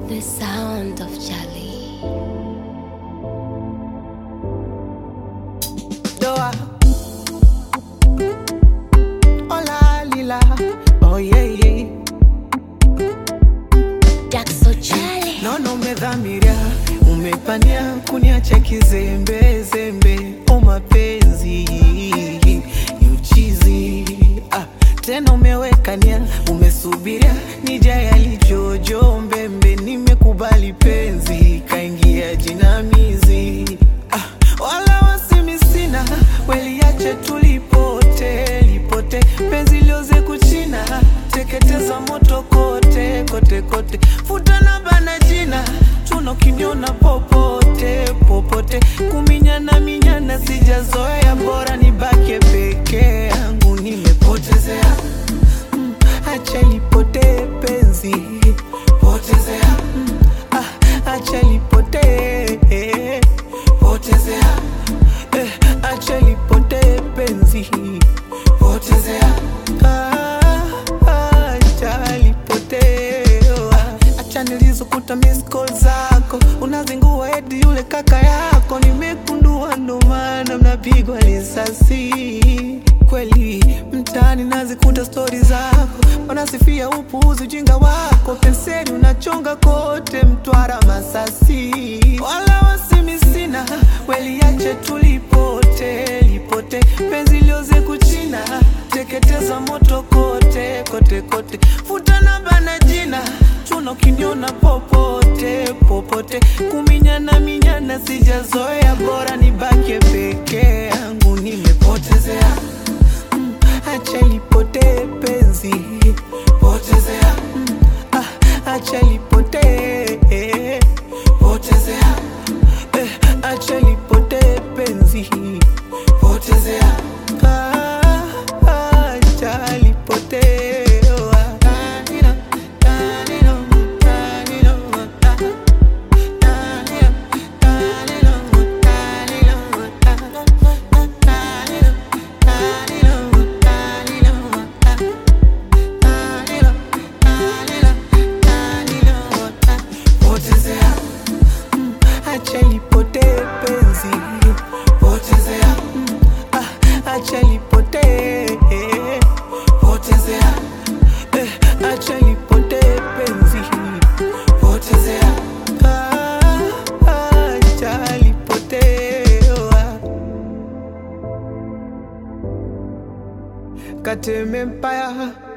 The sound of Charlie. Doa. Hola lila. Oh yeah yeah. Jackson Charlie. Naona umedhamiria, umepania kuniacha kizembe zembe. O mapenzi ni uchizi ah, tena umeweka nia, umesubiria nija yalijojo mbembe. Nimekubali penzi, kaingia jinamizi ah, wala wasimi sina, weliache tulipote lipote, penzi lioze kuchina, teketeza moto kote kote kote, futa na bana jina, tuno kiniona popote popote, kuminyana minyana sijazoea, bora nibaki peke yangu, nimepotezea mm, acha lipotee penzi potezea mm, ah, acha lipotee potezea eh, acha lipotee penzi potezea ah, acha lipotee ah, acha nilizokuta miss call zako unazingua edi yule kaka yako nimekundua ndo maana mnapigwa risasi kweli mtaani nazikuta stori zako wanasifia upuuzi ujinga wako penseli unachonga kote mtwara masasi wala wasimi sina weliache tulipote lipote penzi lioze kuchina teketeza moto kote kote kote futa na bana jina chuno kiniona popote popote kuminyana minyana sijazoea bora nibaki peke yangu nimepotezea mm, acha lipotee penzi potezea mm, ah, acha lipotee potezea eh, acha lipotee penzi potezea ah, acha lipotee ah, tanino, tanino, tanino, ah. Tanino, tanino, tanino, ah. Tanino, tanino, tanino, ah. Tanino, tanino, tanino, ah. Potezea mm, acha lipotee penzi potezea mm, ah, acha lipotee potezea eh, acha lipotee penzi potezea ah, acha lipotee ah. Kateme Empire